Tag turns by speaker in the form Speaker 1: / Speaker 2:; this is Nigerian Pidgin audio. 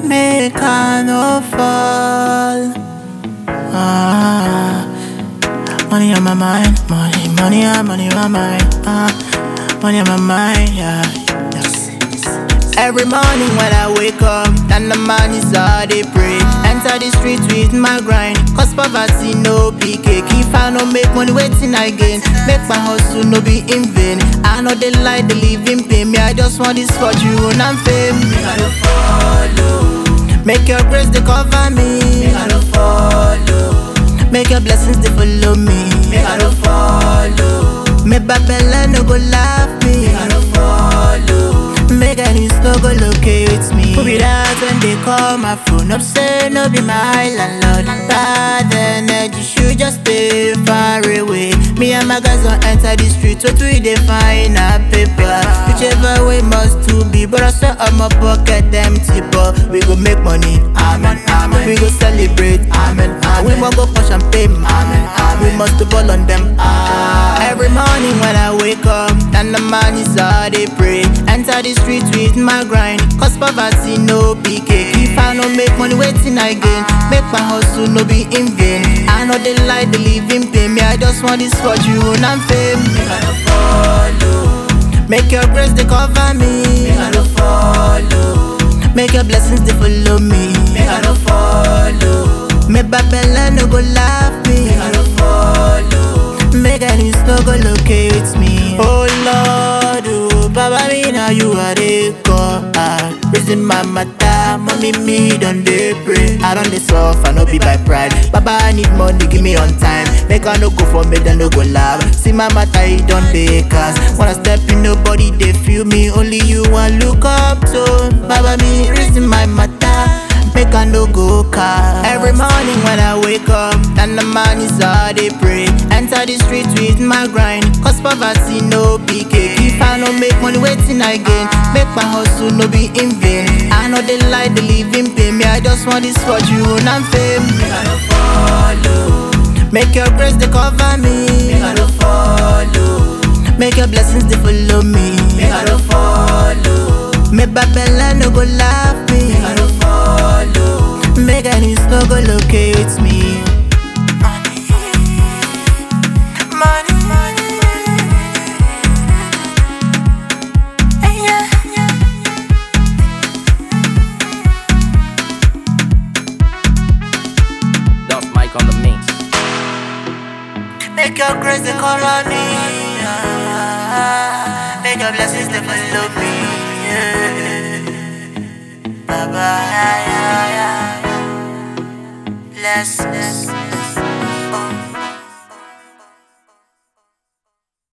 Speaker 1: make I no fall. Ah, money on my mind, money, money, ah, money on my mind. Ah, money on my mind, yeah. Yes. Every morning when I wake up, and the man is all they pray. Enter the street with my grind, cause poverty no big cake. If I no make money, waiting again. Make my hustle no be in vain. I know they lie, they live in pain. Me, I just want this fortune and fame. Me, I don't follow. Make your grace they cover me. Me, I don't follow. Make your blessings they follow me. Me, I don't follow. Make Babylon no go laugh me. Me, I don't follow. Make any no go locate me. Who be that when they call my phone up? Say no be my landlord. Bad energy should just stay far away. Me and my guys don't enter the street. What we dey find a paper? Whichever way must to be. But I swear on my pocket empty. But we go make money. Amen. Amen. We go celebrate. Amen. Amen. We must go for champagne. Amen. Amen. We must ball on them. Amen. Every morning when I wake up, and the man is all they pray. Enter the street with my grind. Cause poverty no big cake. If I no make money, waiting again. Make my hustle no be in vain. I know they lie, they live in pain. Me, I just want this fortune and fame. Me, I don't follow. Make your grace they cover me. Me, I don't follow. Make your blessings they follow me. Me, I don't follow. Make Babylon no go laugh me. Me, I don't follow. Make any no go locate me. Oh Lord, oh Baba, me now you are the God. Raising my matter, mommy me done they pray. I don't dey suffer, no be by pride. Baba, I need money, give me on time. Make I no go for me, then no go laugh. See my matter, it don't dey cast. Wanna step in, nobody they feel me. Only you want look up to. Baba, me raising my matter. Make I no go car. Every morning when I wake up, and the man is all they pray. Enter the street with my grind. Cause poverty no big cake. If I no make money, waiting again. Make my hustle no be in vain. I know they lie, they live in pain. Me, I just want this fortune and fame. Me, I don't follow. Make your grace they cover me. Me, I don't follow. Make your blessings they follow me. Me, I don't follow. Make Babylon no go laugh me. Me, I don't follow. Make any no go locate me. Money, money, yeah, yeah.
Speaker 2: Duff Mike on the mix.
Speaker 1: Make your grace they cover me. ah. Make your blessings they follow me. Yeah. Baba, yeah, yeah, yeah. Bless, bless.